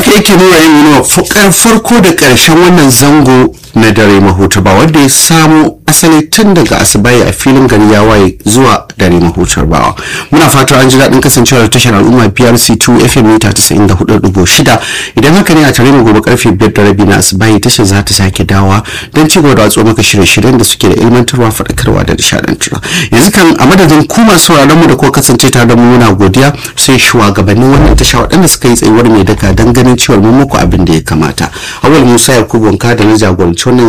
haka yake nuna yin nuna farko da ƙarshen wannan zango na dare mahuta ba wanda ya samu asali tun daga asibai a filin gari ya waye zuwa dare mahutar bawa muna fatan an ji daɗin kasancewar tashar al'umma brc 2 fm mita 94.6 idan haka ne a tare mu gobe karfe 5 da rabi na asibai tashar za ta sake dawa don ci gaba da watsuwa maka shirye-shiryen da suke da ilmantarwa faɗakarwa da nishaɗantarwa yanzu kan a madadin ku masu sauraron mu da ko kasance tare da mu muna godiya sai shugabannin wannan tasha waɗanda suka yi tsayuwar mai daka don ganin cewa mun muku abin da ya kamata awal musa yakubu wanka da na jagoranci wannan